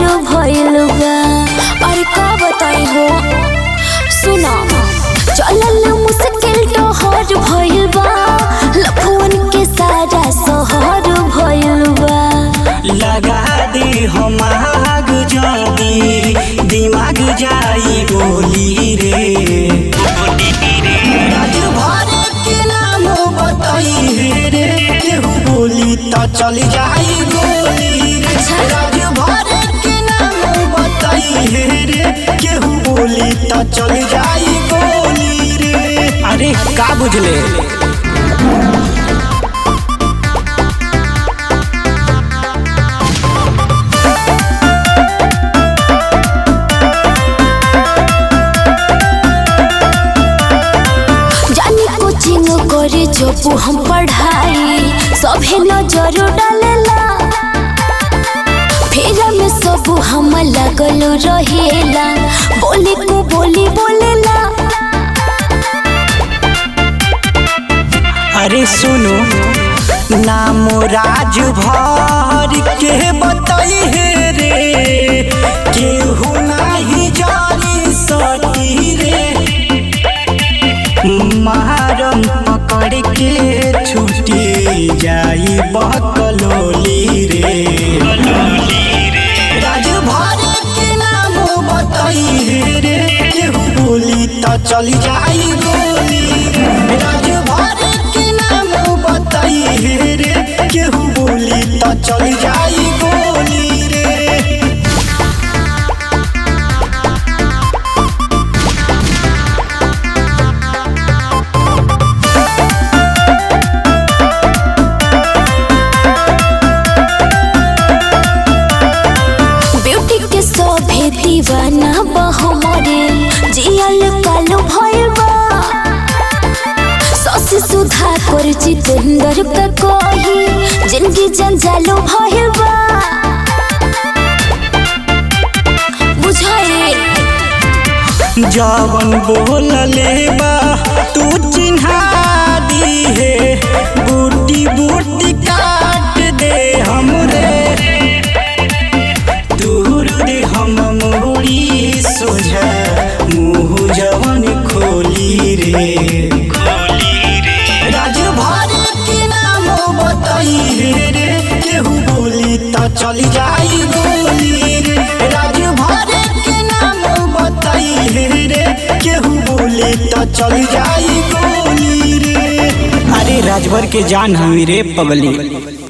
भइल बा अरे का बताई हो सुना चलल मुश्किल टहर भइल बा लफुअन के सारा सहर भइल बा लगा दे हम आग जानी दिमाग जाई गोली रे राजभर के नाम बताई हे रे केहू बोली त चल जाई गोली रे राजभर के नाम बताई हे रे केहू बोली त चल जाई गोली रे अरे का बुझले जानी कोचिंग करे जब हम पढ़ाई सभे नजर डालेला फेरा में सब हम लगल रहेला बोले को बोली बोलेला अरे सुनो नाम राजभर के बताई हे रे केहू नाही जानी सकी रे महारम पकड़ के छुटी जाई बकलोली रे राजभर के नाम बताई हे रे केहू बोली त चली जाई गोली रे राजभर के नाम बताई हे रे केहू बोली त चली जाई गोली रे ब्यूटी के सभे दीवाना बा हमरे जियल कालो भइल बा ससी सुधा कर जितेंद्र का कही जिंदगी जंजालो भइल बा बुझाए जवन बोलले बा तू चिन्हा दी है बूटी बूटी काट दे हमरे दूर दे हम मोरी सोझा मुँह जवन खोली रे राजभर के नाम बताई हे रे केहू बोली त चली जाई गोली रे राजभर के नाम बताई हे रे केहू बोली त चली जाई गोली रे अरे राजभर के जान हमी रे पगली